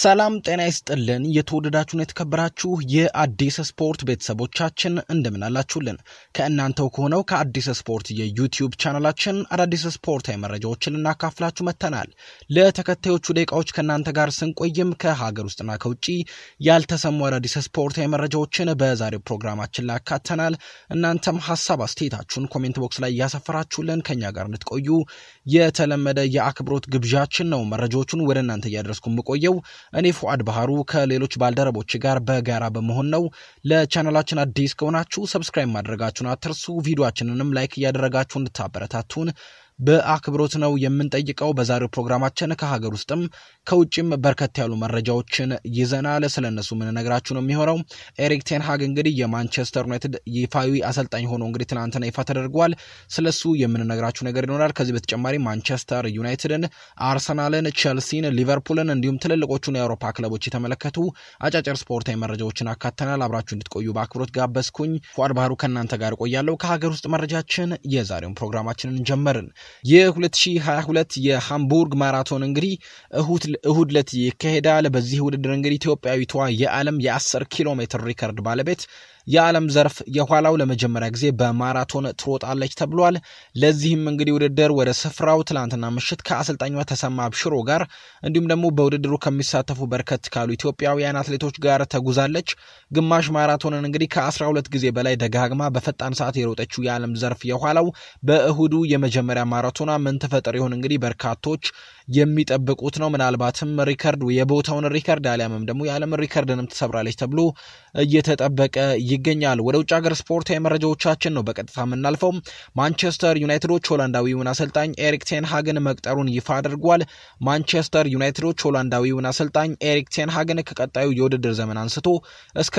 ሰላም ጤና ይስጥልን። የተወደዳችሁን የተከበራችሁ የአዲስ ስፖርት ቤተሰቦቻችን እንደምን አላችሁልን? ከእናንተው ከሆነው ከአዲስ ስፖርት የዩቲዩብ ቻናላችን አዳዲስ ስፖርታዊ መረጃዎችን ልናካፍላችሁ መጥተናል። ለተከታዮቹ ደቂቃዎች ከእናንተ ጋር ስንቆይም ከሀገር ውስጥና ከውጭ ያልተሰሙ አዳዲስ ስፖርታዊ መረጃዎችን በዛሬው ፕሮግራማችን ላይ ያካተናል። እናንተም ሀሳብ አስተያየታችሁን ኮሜንት ቦክስ ላይ እያሰፈራችሁልን ከኛ ጋር እንድትቆዩ የተለመደ የአክብሮት ግብዣችን ነው። መረጃዎቹን ወደ እናንተ እያደረስኩ የምቆየው እኔ ፉአድ ባህሩ ከሌሎች ባልደረቦች ጋር በጋራ በመሆን ነው። ለቻናላችን አዲስ ከሆናችሁ ሰብስክራይብ ማድረጋችሁን አትርሱ። ቪዲዮችንንም ላይክ እያደረጋችሁ እንድታበረታቱን በአክብሮት ነው የምንጠይቀው። በዛሬው ፕሮግራማችን ከሀገር ውስጥም ከውጭም በርከት ያሉ መረጃዎችን ይዘናል። ስለነሱ የምንነግራችሁ ነው የሚሆነው። ኤሪክ ቴንሃግ እንግዲህ የማንቸስተር ዩናይትድ ይፋዊ አሰልጣኝ ሆኖ እንግዲህ ትናንትና ይፋ ተደርጓል። ስለሱ የምንነግራችሁ ነገር ይኖራል። ከዚህ በተጨማሪ ማንቸስተር ዩናይትድን፣ አርሰናልን፣ ቸልሲን፣ ሊቨርፑልን እንዲሁም ትልልቆቹን የአውሮፓ ክለቦች የተመለከቱ አጫጭር ስፖርታዊ መረጃዎችን አካተናል። አብራችሁ እንድትቆዩ በአክብሮት ጋበዝኩኝ። ፉአድ ባህሩ ከእናንተ ጋር እቆያለሁ። ከሀገር ውስጥ መረጃችን የዛሬውን ፕሮግራማችንን ጀመርን። የ2022 የሃምቡርግ ማራቶን እንግዲህ እሁድ ዕለት ይካሄዳል። በዚህ ውድድር እንግዲህ ኢትዮጵያዊቷ የዓለም የ10 ኪሎ ሜትር ሪከርድ ባለቤት የዓለም ዘርፍ የኋላው ለመጀመሪያ ጊዜ በማራቶን ትሮጣለች ተብሏል። ለዚህም እንግዲህ ውድድር ወደ ስፍራው ትላንትና ምሽት ከአሰልጣኟ ተሰማ አብሽሮ ጋር እንዲሁም ደግሞ በውድድሩ ከሚሳተፉ በርከት ካሉ ኢትዮጵያውያን አትሌቶች ጋር ተጉዛለች። ግማሽ ማራቶንን እንግዲህ ከ12 ጊዜ በላይ ደጋግማ በፈጣን ሰዓት የሮጠችው የዓለም ዘርፍ የኋላው በእሁዱ የመጀመሪያ ማራቶኗ ምን ትፈጥር ይሆን እንግዲህ በርካቶች የሚጠብቁት ነው። ምናልባትም ሪከርድ የቦታውን ሪከርድ አሊያምም ደግሞ የዓለም ሪከርድንም ትሰብራለች ተብሎ እየተጠበቀ ይገኛል። ወደ ውጭ ሀገር ስፖርታዊ መረጃዎቻችን ነው በቀጥታ የምናልፈው። ማንቸስተር ዩናይትዶች ሆላንዳዊውን አሰልጣኝ ኤሪክ ቴንሃግን መቅጠሩን ይፋ አድርጓል። ማንቸስተር ዩናይትዶች ሆላንዳዊውን አሰልጣኝ ኤሪክ ቴንሃግን ከቀጣዩ የውድድር ዘመን አንስቶ እስከ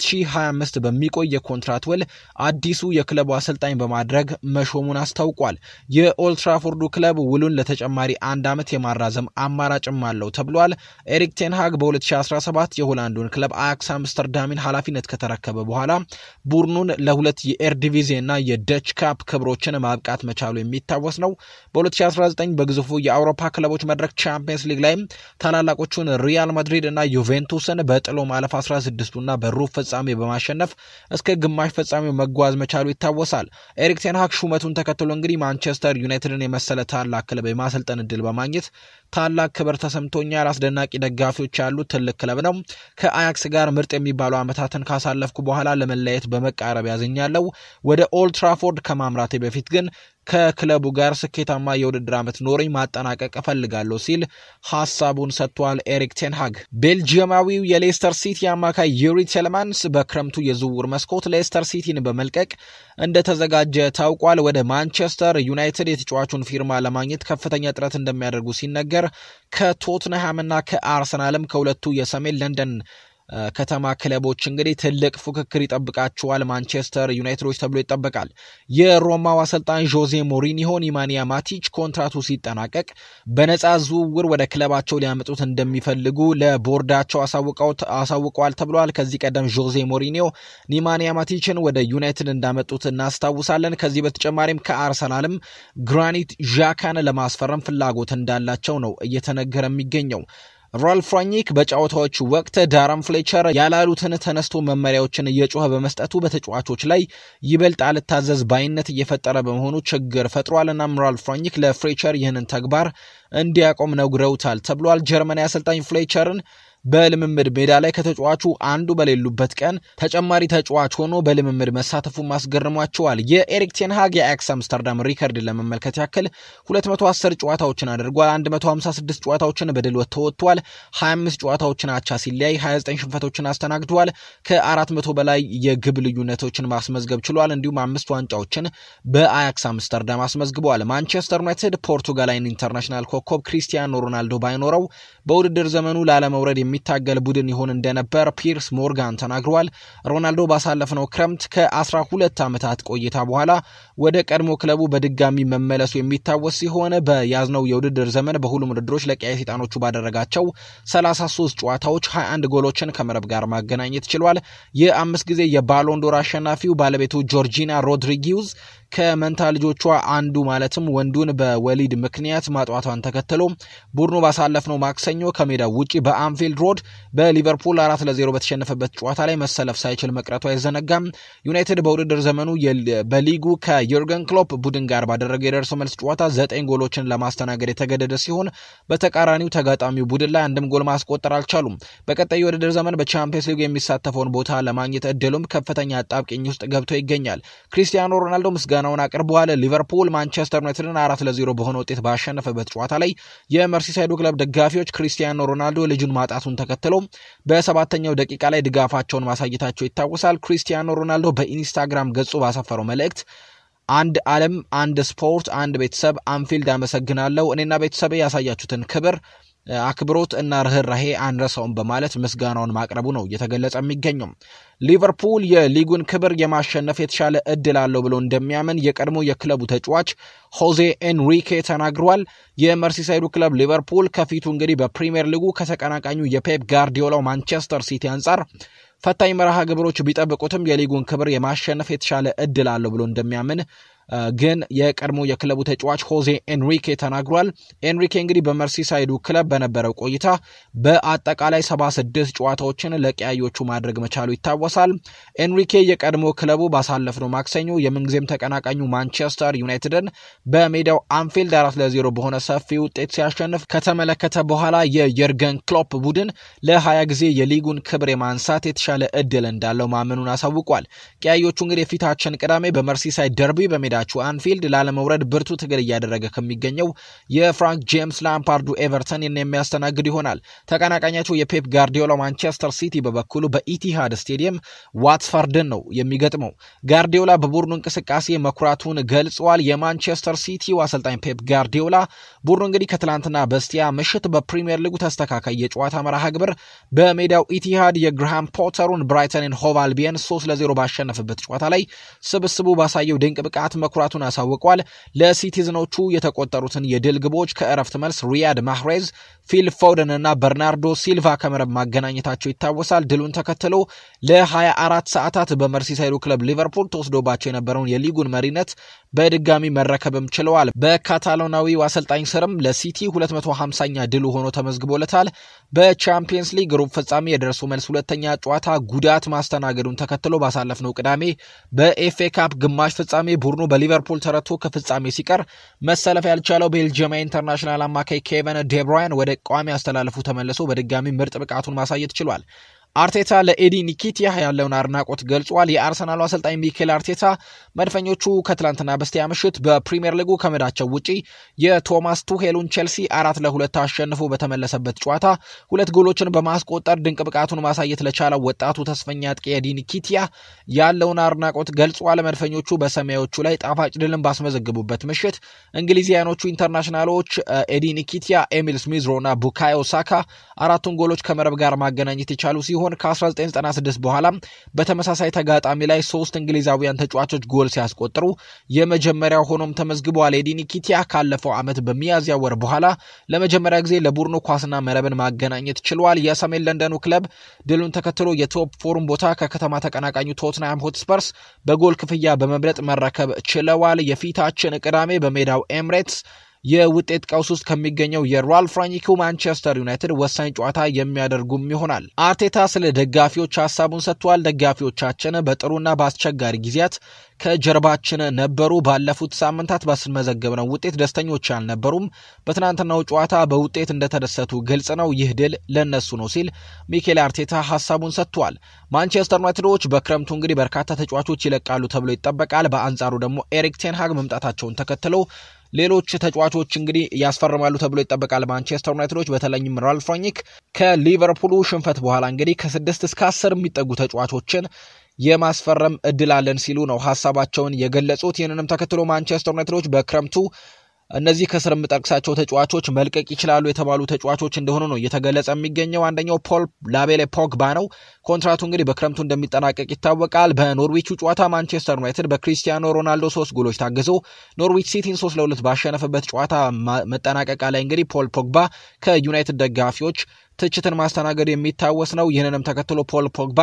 2025 በሚቆይ የኮንትራት ውል አዲሱ የክለቡ አሰልጣኝ በማድረግ መሾሙን አስታውቋል። የኦልትራፎርዱ ክለብ ውሉን ለተጨማሪ አንድ ዓመት የማራዘም አማራጭም አለው ተብሏል። ኤሪክ ቴንሃግ በ2017 የሆላንዱን ክለብ አያክስ አምስተርዳሚን ኃላፊነት ከተረከበ በኋላ ቡድኑን ለሁለት የኤርዲቪዜ እና የደች ካፕ ክብሮችን ማብቃት መቻሉ የሚታወስ ነው። በ2019 በግዙፉ የአውሮፓ ክለቦች መድረክ ቻምፒየንስ ሊግ ላይም ታላላቆቹን ሪያል ማድሪድ እና ዩቬንቱስን በጥሎ ማለፍ 16ቱና በሩብ ፍጻሜ በማሸነፍ እስከ ግማሽ ፍጻሜው መጓዝ መቻሉ ይታወሳል። ኤሪክ ቴንሃግ ሹመቱን ተከትሎ እንግዲህ ማንቸስተር ዩናይትድን የመሰለ ታላቅ ክለብ የማሰልጠን እድል በማግኘት ታላቅ ክብር ተሰምቶኛል። አስደናቂ ደጋፊዎች ያሉት ትልቅ ክለብ ነው። ከአያክስ ጋር ምርጥ የሚባሉ ዓመታትን ካሳለፍኩ በኋላ ለመለያየት በመቃረብ ያዝኛለሁ። ወደ ኦልትራፎርድ ከማምራቴ በፊት ግን ከክለቡ ጋር ስኬታማ የውድድር ዓመት ኖረኝ ማጠናቀቅ እፈልጋለሁ ሲል ሀሳቡን ሰጥቷል። ኤሪክ ቴንሃግ ቤልጂየማዊው የሌስተር ሲቲ አማካይ ዩሪ ቴለማንስ በክረምቱ የዝውውር መስኮት ሌስተር ሲቲን በመልቀቅ እንደተዘጋጀ ታውቋል። ወደ ማንቸስተር ዩናይትድ የተጫዋቹን ፊርማ ለማግኘት ከፍተኛ ጥረት እንደሚያደርጉ ሲነገር ከቶትንሃምና ከአርሰናልም ከሁለቱ የሰሜን ለንደን ከተማ ክለቦች እንግዲህ ትልቅ ፉክክር ይጠብቃቸዋል። ማንቸስተር ዩናይትዶች ተብሎ ይጠበቃል። የሮማው አሰልጣኝ ዦዜ ሞሪኒሆ ኒማንያ ማቲች ኮንትራቱ ሲጠናቀቅ በነፃ ዝውውር ወደ ክለባቸው ሊያመጡት እንደሚፈልጉ ለቦርዳቸው አሳውቀዋል ተብሏል። ከዚህ ቀደም ዦዜ ሞሪኒዮ ኒማንያ ማቲችን ወደ ዩናይትድ እንዳመጡት እናስታውሳለን። ከዚህ በተጨማሪም ከአርሰናልም ግራኒት ዣካን ለማስፈረም ፍላጎት እንዳላቸው ነው እየተነገረ የሚገኘው። ራልፍ ራኒክ በጨዋታዎቹ ወቅት ዳረን ፍሌቸር ያላሉትን ተነስቶ መመሪያዎችን እየጮኸ በመስጠቱ በተጫዋቾች ላይ ይበልጥ አልታዘዝ ባይነት እየፈጠረ በመሆኑ ችግር ፈጥሯል። እናም ራልፍ ራኒክ ለፍሌቸር ይህንን ተግባር እንዲያቆም ነግረውታል ተብሏል። ጀርመናዊ አሰልጣኝ ፍሌቸርን በልምምድ ሜዳ ላይ ከተጫዋቹ አንዱ በሌሉበት ቀን ተጨማሪ ተጫዋች ሆኖ በልምምድ መሳተፉ ማስገርሟቸዋል። የኤሪክ ቴንሃግ የአያክስ አምስተርዳም ሪከርድ ለመመልከት ያክል 210 ጨዋታዎችን አድርጓል። 156 ጨዋታዎችን በድል ተወጥቷል። 25 ጨዋታዎችን አቻ ሲለያይ 29 ሽንፈቶችን አስተናግዷል። ከ400 በላይ የግብ ልዩነቶችን ማስመዝገብ ችሏል። እንዲሁም አምስት ዋንጫዎችን በአያክስ አምስተርዳም አስመዝግበዋል። ማንቸስተር ዩናይትድ ፖርቱጋላዊን ኢንተርናሽናል ኮከብ ክሪስቲያኖ ሮናልዶ ባይኖረው በውድድር ዘመኑ ላለመውረድ የሚታገል ቡድን ይሆን እንደነበር ፒርስ ሞርጋን ተናግረዋል። ሮናልዶ ባሳለፍነው ክረምት ከ12 ዓመታት ቆይታ በኋላ ወደ ቀድሞ ክለቡ በድጋሚ መመለሱ የሚታወስ ሲሆን በያዝነው የውድድር ዘመን በሁሉም ውድድሮች ለቀይ ሰይጣኖቹ ባደረጋቸው 33 ጨዋታዎች 21 ጎሎችን ከመረብ ጋር ማገናኘት ችሏል። የአምስት ጊዜ የባሎንዶር አሸናፊው ባለቤቱ ጆርጂና ሮድሪጊውዝ ከመንታ ልጆቿ አንዱ ማለትም ወንዱን በወሊድ ምክንያት ማጥዋቷን ተከትሎ ቡድኑ ባሳለፍነው ማክሰኞ ከሜዳው ውጪ በአንፊልድ ሮድ በሊቨርፑል አራት ለዜሮ በተሸነፈበት ጨዋታ ላይ መሰለፍ ሳይችል መቅረቱ አይዘነጋም። ዩናይትድ በውድድር ዘመኑ በሊጉ ከዩርገን ክሎፕ ቡድን ጋር ባደረገ የደርሶ መልስ ጨዋታ ዘጠኝ ጎሎችን ለማስተናገድ የተገደደ ሲሆን በተቃራኒው ተጋጣሚው ቡድን ላይ አንድም ጎል ማስቆጠር አልቻሉም። በቀጣዩ የውድድር ዘመን በቻምፒየንስ ሊግ የሚሳተፈውን ቦታ ለማግኘት እድሉም ከፍተኛ አጣብቂኝ ውስጥ ገብቶ ይገኛል። ክሪስቲያኖ ሮናልዶ ምስጋናውን አቅርበዋል። ሊቨርፑል ማንቸስተር ዩናይትድን አራት ለዜሮ በሆነ ውጤት ባሸነፈበት ጨዋታ ላይ የመርሲሳይዱ ክለብ ደጋፊዎች ክሪስቲያኖ ሮናልዶ ልጁን ማጣቱን ተከትሎ በሰባተኛው ደቂቃ ላይ ድጋፋቸውን ማሳየታቸው ይታወሳል። ክሪስቲያኖ ሮናልዶ በኢንስታግራም ገጹ ባሰፈረው መልእክት አንድ ዓለም፣ አንድ ስፖርት፣ አንድ ቤተሰብ፣ አንፊልድ አመሰግናለሁ። እኔና ቤተሰቤ ያሳያችሁትን ክብር አክብሮት እና ርኅራሄ አንረሳውም በማለት ምስጋናውን ማቅረቡ ነው እየተገለጸ የሚገኘው። ሊቨርፑል የሊጉን ክብር የማሸነፍ የተሻለ እድል አለው ብሎ እንደሚያምን የቀድሞ የክለቡ ተጫዋች ሆዜ ኤንሪኬ ተናግሯል። የመርሲሳይዱ ክለብ ሊቨርፑል ከፊቱ እንግዲህ በፕሪምየር ሊጉ ከተቀናቃኙ የፔፕ ጋርዲዮላው ማንቸስተር ሲቲ አንጻር ፈታኝ መርሃ ግብሮች ቢጠብቁትም የሊጉን ክብር የማሸነፍ የተሻለ እድል አለው ብሎ እንደሚያምን ግን የቀድሞ የክለቡ ተጫዋች ሆዜ ኤንሪኬ ተናግሯል። ኤንሪኬ እንግዲህ በመርሲሳይዱ ክለብ በነበረው ቆይታ በአጠቃላይ 76 ጨዋታዎችን ለቀያዮቹ ማድረግ መቻሉ ይታወሳል። ኤንሪኬ የቀድሞ ክለቡ ባሳለፍነው ማክሰኞ የምንጊዜም ተቀናቃኙ ማንቸስተር ዩናይትድን በሜዳው አንፊልድ አራት ለዜሮ በሆነ ሰፊ ውጤት ሲያሸንፍ ከተመለከተ በኋላ የየርገን ክሎፕ ቡድን ለ20 ጊዜ የሊጉን ክብር የማንሳት የተሻለ እድል እንዳለው ማመኑን አሳውቋል። ቀያዮቹ እንግዲህ የፊታችን ቅዳሜ በመርሲሳይድ ደርቢ በሜዳቸው አንፊልድ ላለመውረድ ብርቱ ትግል እያደረገ ከሚገኘው የፍራንክ ጄምስ ላምፓርዱ ኤቨርተንን የሚያስተናግድ ይሆናል። ተቀናቃኛቸው የፔፕ ጋርዲዮላ ማንቸስተር ሲቲ በበኩሉ በኢቲሃድ ስቴዲየም ዋትፈርድን ነው የሚገጥመው። ጋርዲዮላ በቡድኑ እንቅስቃሴ መኩራቱን ገልጸዋል። የማንቸስተር ሲቲው አሰልጣኝ ፔፕ ጋርዲዮላ ቡድኑ እንግዲህ ከትላንትና በስቲያ ምሽት በፕሪምየር ሊጉ ተስተካካይ የጨዋታ መርሃ ግብር በሜዳው ኢቲሃድ የግርሃም ፖተሩን ብራይተንን ሆቭ አልቢየን ሶስት ለዜሮ ባሸነፈበት ጨዋታ ላይ ስብስቡ ባሳየው ድንቅ ብቃት መኩራቱን አሳውቋል። ለሲቲዝኖቹ የተቆጠሩትን የድል ግቦች ከእረፍት መልስ ሪያድ ማህሬዝ፣ ፊል ፎደን እና በርናርዶ ሲልቫ ከመረብ ማገናኘታቸው ይታወሳል። ድሉን ተከትሎ ለ24 ሰዓታት በመርሲሳይዱ ክለብ ሊቨርፑል ተወስዶባቸው የነበረውን የሊጉን መሪነት በድጋሚ መረከብም ችለዋል። በካታሎናዊው አሰልጣኝ ስርም ለሲቲ 250ኛ ድሉ ሆኖ ተመዝግቦለታል። በቻምፒየንስ ሊግ ሩብ ፍጻሜ የደርሶ መልስ ሁለተኛ ጨዋታ ጉዳት ማስተናገዱን ተከትሎ ባሳለፍነው ቅዳሜ በኤፍኤ ካፕ ግማሽ ፍጻሜ ቡድኑ በሊቨርፑል ተረቶ ከፍጻሜ ሲቀር መሰለፍ ያልቻለው ቤልጅየማዊ ኢንተርናሽናል አማካይ ኬቨን ዴብራያን ወደ ቋሚ አስተላለፉ ተመልሶ በድጋሚ ምርጥ ብቃቱን ማሳየት ችሏል። አርቴታ ለኤዲ ኒኪቲያ ያለውን አድናቆት ገልጿል። የአርሰናሉ አሰልጣኝ ሚኬል አርቴታ መድፈኞቹ ከትላንትና በስቲያ ምሽት በፕሪምየር ሊጉ ከሜዳቸው ውጪ የቶማስ ቱሄሉን ቼልሲ አራት ለሁለት አሸንፎ በተመለሰበት ጨዋታ ሁለት ጎሎችን በማስቆጠር ድንቅ ብቃቱን ማሳየት ለቻለው ወጣቱ ተስፈኛ አጥቂ ኤዲ ኒኪቲያ ያለውን አድናቆት ገልጿል። መድፈኞቹ በሰማያዎቹ ላይ ጣፋጭ ድልን ባስመዘግቡበት ምሽት እንግሊዝያኖቹ ኢንተርናሽናሎች ኤዲ ኒኪቲያ፣ ኤሚል ስሚዝሮ እና ቡካዮ ሳካ አራቱን ጎሎች ከመረብ ጋር ማገናኘት የቻሉ ሲሆን ሲሆን ከ1996 በኋላ በተመሳሳይ ተጋጣሚ ላይ ሶስት እንግሊዛውያን ተጫዋቾች ጎል ሲያስቆጥሩ የመጀመሪያው ሆኖም ተመዝግበዋል። ኤዲ ኒኪቲያ ካለፈው ዓመት በሚያዝያ ወር በኋላ ለመጀመሪያ ጊዜ ለቡድኑ ኳስና መረብን ማገናኘት ችሏል። የሰሜን ለንደኑ ክለብ ድሉን ተከትሎ የቶፕ ፎሩም ቦታ ከከተማ ተቀናቃኙ ቶትናም ሆትስፐርስ በጎል ክፍያ በመብለጥ መረከብ ችለዋል። የፊታችን ቅዳሜ በሜዳው ኤምሬትስ የውጤት ቀውስ ውስጥ ከሚገኘው የራልፍ ራኒኩ ማንቸስተር ዩናይትድ ወሳኝ ጨዋታ የሚያደርጉም ይሆናል። አርቴታ ስለ ደጋፊዎች ሀሳቡን ሰጥቷል። ደጋፊዎቻችን በጥሩና በአስቸጋሪ ጊዜያት ከጀርባችን ነበሩ። ባለፉት ሳምንታት ባስመዘገብነው ውጤት ደስተኞች አልነበሩም። በትናንትናው ጨዋታ በውጤት እንደተደሰቱ ግልጽ ነው። ይህ ድል ለነሱ ነው ሲል ሚኬል አርቴታ ሀሳቡን ሰጥቷል። ማንቸስተር ዩናይትዶች በክረምቱ እንግዲህ በርካታ ተጫዋቾች ይለቃሉ ተብሎ ይጠበቃል። በአንጻሩ ደግሞ ኤሪክ ቴንሃግ መምጣታቸውን ተከትለው ሌሎች ተጫዋቾች እንግዲህ ያስፈርማሉ ተብሎ ይጠበቃል። ማንቸስተር ዩናይትዶች በተለይም ራልፍ ራኒክ ከሊቨርፑሉ ሽንፈት በኋላ እንግዲህ ከስድስት እስከ አስር የሚጠጉ ተጫዋቾችን የማስፈረም እድል አለን ሲሉ ነው ሀሳባቸውን የገለጹት። ይህንንም ተከትሎ ማንቸስተር ዩናይትዶች በክረምቱ እነዚህ ከስር የምጠቅሳቸው ተጫዋቾች መልቀቅ ይችላሉ የተባሉ ተጫዋቾች እንደሆኑ ነው እየተገለጸ የሚገኘው። አንደኛው ፖል ላቤሌ ፖግባ ነው። ኮንትራቱ እንግዲህ በክረምቱ እንደሚጠናቀቅ ይታወቃል። በኖርዊቹ ጨዋታ ማንቸስተር ዩናይትድ በክሪስቲያኖ ሮናልዶ ሶስት ጎሎች ታግዞ ኖርዊች ሲቲን ሶስት ለሁለት ባሸነፈበት ጨዋታ መጠናቀቂያ ላይ እንግዲህ ፖል ፖግባ ከዩናይትድ ደጋፊዎች ትችትን ማስተናገድ የሚታወስ ነው። ይህንንም ተከትሎ ፖል ፖግባ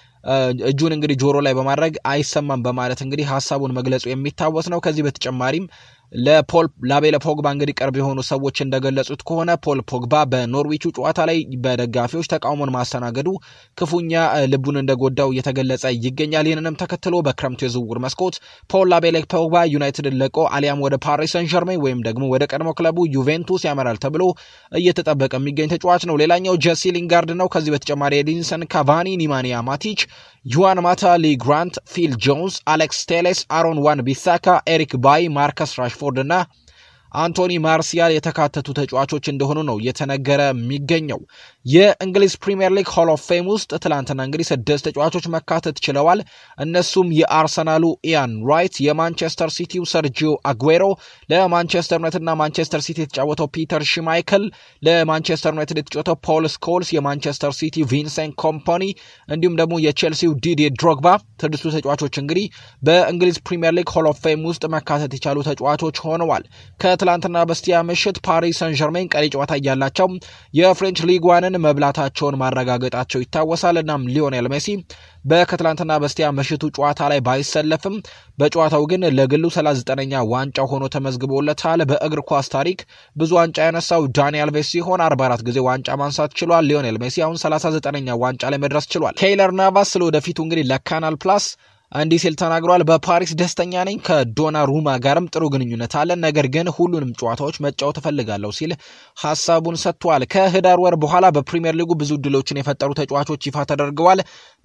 እጁን እንግዲህ ጆሮ ላይ በማድረግ አይሰማም በማለት እንግዲህ ሀሳቡን መግለጹ የሚታወስ ነው። ከዚህ በተጨማሪም ለፖል ላቤለ ፖግባ እንግዲህ ቅርብ የሆኑ ሰዎች እንደገለጹት ከሆነ ፖል ፖግባ በኖርዊቹ ጨዋታ ላይ በደጋፊዎች ተቃውሞን ማስተናገዱ ክፉኛ ልቡን እንደጎዳው እየተገለጸ ይገኛል። ይህንንም ተከትሎ በክረምቱ የዝውውር መስኮት ፖል ላቤለ ፖግባ ዩናይትድን ለቆ አሊያም ወደ ፓሪስ ሰን ዠርሜን ወይም ደግሞ ወደ ቀድሞ ክለቡ ዩቬንቱስ ያመራል ተብሎ እየተጠበቀ የሚገኝ ተጫዋች ነው። ሌላኛው ጀሲ ሊንጋርድ ነው። ከዚህ በተጨማሪ ኤዲንሰን ካቫኒ፣ ኒማንያ ማቲች፣ ዩዋን ማታ፣ ሊ ግራንት፣ ፊል ጆንስ፣ አሌክስ ቴሌስ፣ አሮን ዋን ቢሳካ፣ ኤሪክ ባይ፣ ማርከስ ራሽፎርድ እና አንቶኒ ማርሲያል የተካተቱ ተጫዋቾች እንደሆኑ ነው እየተነገረ የሚገኘው። የእንግሊዝ ፕሪምየር ሊግ ሆል ኦፍ ፌም ውስጥ ትላንትና እንግዲህ ስድስት ተጫዋቾች መካተት ችለዋል። እነሱም የአርሰናሉ ኢያን ራይት፣ የማንቸስተር ሲቲው ሰርጂዮ አጉዌሮ፣ ለማንቸስተር ዩናይትድ እና ማንቸስተር ሲቲ የተጫወተው ፒተር ሽማይክል፣ ለማንቸስተር ዩናይትድ የተጫወተው ፖል ስኮልስ፣ የማንቸስተር ሲቲ ቪንሰንት ኮምፓኒ እንዲሁም ደግሞ የቼልሲው ዲዲ ድሮግባ ስድስቱ ተጫዋቾች እንግዲህ በእንግሊዝ ፕሪምየር ሊግ ሆል ኦፍ ፌም ውስጥ መካተት የቻሉ ተጫዋቾች ሆነዋል። ከትላንትና በስቲያ ምሽት ፓሪስ ሰን ዠርሜን ቀሪ ጨዋታ እያላቸው የፍሬንች ሊግ ዋንን መብላታቸውን ማረጋገጣቸው ይታወሳል። እናም ሊዮኔል ሜሲ በከትላንትና በስቲያ ምሽቱ ጨዋታ ላይ ባይሰለፍም በጨዋታው ግን ለግሉ 39ኛ ዋንጫ ሆኖ ተመዝግቦለታል። በእግር ኳስ ታሪክ ብዙ ዋንጫ ያነሳው ዳኒ አልቬስ ሲሆን 44 ጊዜ ዋንጫ ማንሳት ችሏል። ሊዮኔል ሜሲ አሁን 39ኛ ዋንጫ ላይ መድረስ ችሏል። ኬይለር ናቫስ ስለ ወደፊቱ እንግዲህ ለካናል ፕላስ እንዲህ ሲል ተናግሯል። በፓሪስ ደስተኛ ነኝ። ከዶና ሩማ ጋርም ጥሩ ግንኙነት አለን። ነገር ግን ሁሉንም ጨዋታዎች መጫወት እፈልጋለሁ ሲል ሀሳቡን ሰጥቷል። ከህዳር ወር በኋላ በፕሪምየር ሊጉ ብዙ እድሎችን የፈጠሩ ተጫዋቾች ይፋ ተደርገዋል።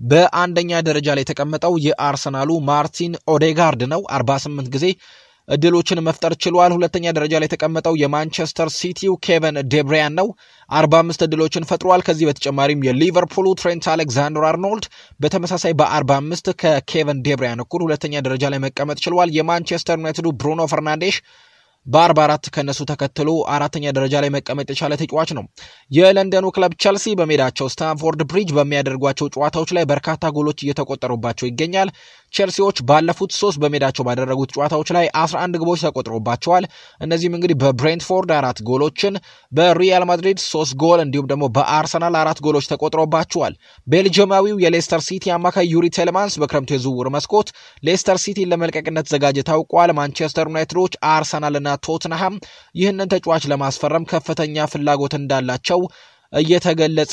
በአንደኛ ደረጃ ላይ የተቀመጠው የአርሰናሉ ማርቲን ኦዴጋርድ ነው 48 ጊዜ እድሎችን መፍጠር ችሏል። ሁለተኛ ደረጃ ላይ የተቀመጠው የማንቸስተር ሲቲው ኬቨን ዴብሪያን ነው። 45 እድሎችን ፈጥሯል። ከዚህ በተጨማሪም የሊቨርፑሉ ትሬንት አሌክዛንደር አርኖልድ በተመሳሳይ በ45 ከኬቨን ዴብሪያን እኩል ሁለተኛ ደረጃ ላይ መቀመጥ ችሏል። የማንቸስተር ዩናይትዱ ብሩኖ ፈርናንዴሽ በ44 ከነሱ ተከትሎ አራተኛ ደረጃ ላይ መቀመጥ የቻለ ተጫዋች ነው። የለንደኑ ክለብ ቸልሲ በሜዳቸው ስታንፎርድ ብሪጅ በሚያደርጓቸው ጨዋታዎች ላይ በርካታ ጎሎች እየተቆጠሩባቸው ይገኛል። ቼልሲዎች ባለፉት ሶስት በሜዳቸው ባደረጉት ጨዋታዎች ላይ 11 ግቦች ተቆጥሮባቸዋል። እነዚህም እንግዲህ በብሬንትፎርድ አራት ጎሎችን፣ በሪያል ማድሪድ ሶስት ጎል እንዲሁም ደግሞ በአርሰናል አራት ጎሎች ተቆጥሮባቸዋል። ቤልጅየማዊው የሌስተር ሲቲ አማካይ ዩሪ ቴሌማንስ በክረምቱ የዝውውር መስኮት ሌስተር ሲቲን ለመልቀቅነት ዘጋጀ ታውቋል። ማንቸስተር ዩናይትዶች፣ አርሰናልና ቶትንሃም ይህንን ተጫዋች ለማስፈረም ከፍተኛ ፍላጎት እንዳላቸው እየተገለጸ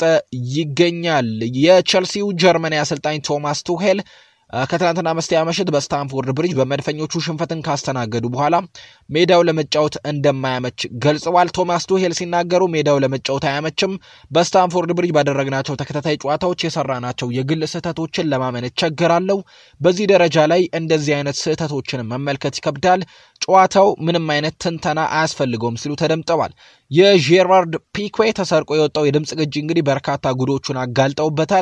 ይገኛል። የቼልሲው ጀርመናዊ አሰልጣኝ ቶማስ ቱሄል ከትናንትና መስቲያ ምሽት በስታንፎርድ ብሪጅ በመድፈኞቹ ሽንፈትን ካስተናገዱ በኋላ ሜዳው ለመጫወት እንደማያመች ገልጸዋል። ቶማስ ቱሄል ሲናገሩ ሜዳው ለመጫወት አያመችም፣ በስታንፎርድ ብሪጅ ባደረግናቸው ተከታታይ ጨዋታዎች የሰራናቸው የግል ስህተቶችን ለማመን እቸገራለሁ። በዚህ ደረጃ ላይ እንደዚህ አይነት ስህተቶችን መመልከት ይከብዳል። ጨዋታው ምንም አይነት ትንተና አያስፈልገውም ሲሉ ተደምጠዋል። የጄራርድ ፒኩዌ ተሰርቆ የወጣው የድምፅ ቅጂ እንግዲህ በርካታ ጉዶቹን አጋልጠውበታል።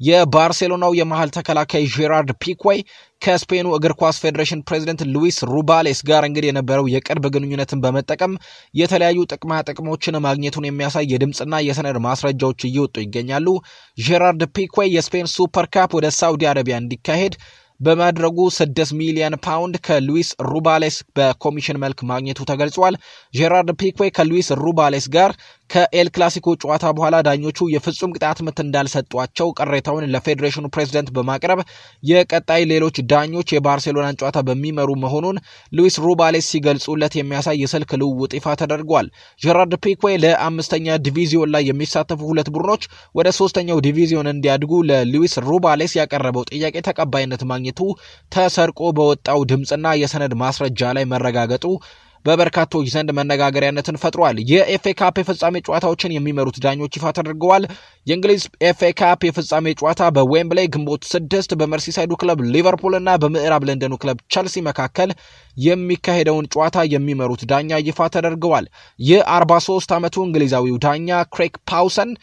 የባርሴሎናው የመሀል ተከላካይ ጄራርድ ፒኩዌ ከስፔኑ እግር ኳስ ፌዴሬሽን ፕሬዚደንት ሉዊስ ሩባሌስ ጋር እንግዲህ የነበረው የቅርብ ግንኙነትን በመጠቀም የተለያዩ ጥቅማ ጥቅሞችን ማግኘቱን የሚያሳይ የድምፅና የሰነድ ማስረጃዎች እየወጡ ይገኛሉ። ጄራርድ ፒኩዌ የስፔን ሱፐር ካፕ ወደ ሳውዲ አረቢያ እንዲካሄድ በማድረጉ 6 ሚሊዮን ፓውንድ ከሉዊስ ሩባሌስ በኮሚሽን መልክ ማግኘቱ ተገልጿል። ጄራርድ ፒክዌ ከሉዊስ ሩባሌስ ጋር ከኤል ክላሲኮ ጨዋታ በኋላ ዳኞቹ የፍጹም ቅጣት ምት እንዳልሰጧቸው ቅሬታውን ለፌዴሬሽኑ ፕሬዝደንት በማቅረብ የቀጣይ ሌሎች ዳኞች የባርሴሎናን ጨዋታ በሚመሩ መሆኑን ሉዊስ ሩባሌስ ሲገልጹለት የሚያሳይ የስልክ ልውውጥ ይፋ ተደርጓል። ጄራርድ ፒክዌ ለአምስተኛ ዲቪዚዮን ላይ የሚሳተፉ ሁለት ቡድኖች ወደ ሶስተኛው ዲቪዚዮን እንዲያድጉ ለሉዊስ ሩባሌስ ያቀረበው ጥያቄ ተቀባይነት ማግኘቱ ተሰርቆ በወጣው ድምፅና የሰነድ ማስረጃ ላይ መረጋገጡ በበርካቶች ዘንድ መነጋገሪያነትን ፈጥሯል። የኤፍኤ ካፕ የፍጻሜ ጨዋታዎችን የሚመሩት ዳኞች ይፋ ተደርገዋል። የእንግሊዝ ኤፍኤ ካፕ የፍጻሜ ጨዋታ በዌምብሌይ ግንቦት ስድስት በመርሲሳይዱ ክለብ ሊቨርፑል እና በምዕራብ ለንደኑ ክለብ ቸልሲ መካከል የሚካሄደውን ጨዋታ የሚመሩት ዳኛ ይፋ ተደርገዋል። የ43 ዓመቱ እንግሊዛዊው ዳኛ ክሬግ ፓውሰን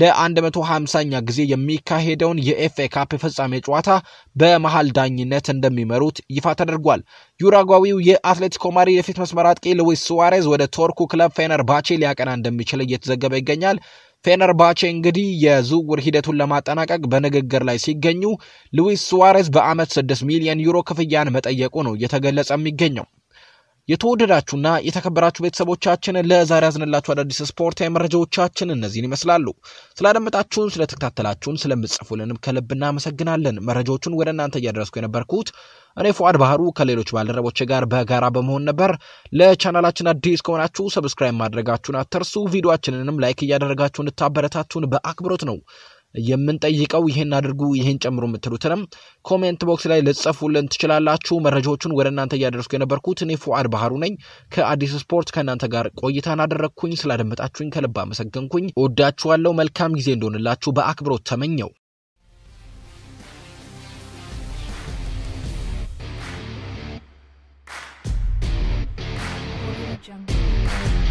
ለ150ኛ ጊዜ የሚካሄደውን የኤፍኤ ካፕ የፍጻሜ ጨዋታ በመሃል ዳኝነት እንደሚመሩት ይፋ ተደርጓል። ዩራጓዊው የአትሌቲኮ ማድሪድ የፊት መስመር አጥቂ ሉዊስ ሱዋሬዝ ወደ ቶርኩ ክለብ ፌነርባቼ ሊያቀና እንደሚችል እየተዘገበ ይገኛል። ፌነርባቼ እንግዲህ የዝውውር ሂደቱን ለማጠናቀቅ በንግግር ላይ ሲገኙ ሉዊስ ሱዋሬዝ በአመት 6 ሚሊዮን ዩሮ ክፍያን መጠየቁ ነው እየተገለጸ የሚገኘው። የተወደዳችሁና የተከበራችሁ ቤተሰቦቻችን ለዛሬ ያዝንላችሁ አዳዲስ ስፖርታዊ መረጃዎቻችን እነዚህን ይመስላሉ። ስላደመጣችሁን፣ ስለተከታተላችሁን፣ ስለምጽፉልንም ከልብ እናመሰግናለን። መረጃዎቹን ወደ እናንተ እያደረስኩ የነበርኩት እኔ ፉአድ ባህሩ ከሌሎች ባልደረቦች ጋር በጋራ በመሆን ነበር። ለቻናላችን አዲስ ከሆናችሁ ሰብስክራይብ ማድረጋችሁን አትርሱ። ቪዲዮችንንም ላይክ እያደረጋችሁ እንድታበረታቱን በአክብሮት ነው የምንጠይቀው ይህን አድርጉ ይህን ጨምሮ የምትሉትንም ኮሜንት ቦክስ ላይ ልጽፉልን ትችላላችሁ። መረጃዎቹን ወደ እናንተ እያደረስኩ የነበርኩት እኔ ፉአድ ባህሩ ነኝ ከአዲስ ስፖርት ከእናንተ ጋር ቆይታን አደረግኩኝ። ስላደመጣችሁኝ ከልብ አመሰገንኩኝ። እወዳችኋለሁ። መልካም ጊዜ እንደሆንላችሁ በአክብሮት ተመኘው። Jungle.